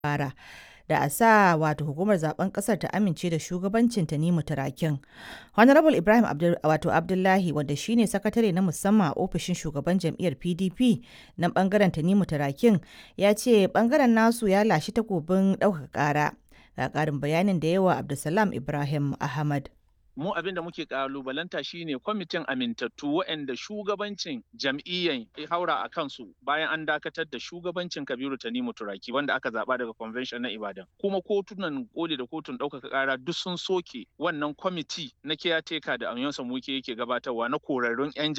fara da a sa wato hukumar zaben kasar ta amince da shugabancin Tanimu Turakin. Honorable Ibrahim Abdul, wato Abdullahi wanda shine sakatare na musamman a ofishin shugaban jam'iyyar PDP na bangaren Tanimu Turakin ya ce bangaren nasu ya lashi takobin ɗaukaka ƙara. Ga ƙarin bayanin da yawa Abdulsalam Ibrahim Ahmad. mu abin da muke kalubalanta shine kwamitin amintattu waɗanda shugabancin jam'iyyan ya haura a kansu bayan an dakatar da shugabancin kabiru tanimu turaki wanda aka zaba daga convention na ibadan kuma kotunan koli da kotun ɗaukaka ƙara duk sun soke wannan kwamiti na kiyateka da amiyonsa muke yake gabatarwa na korarrun 'yan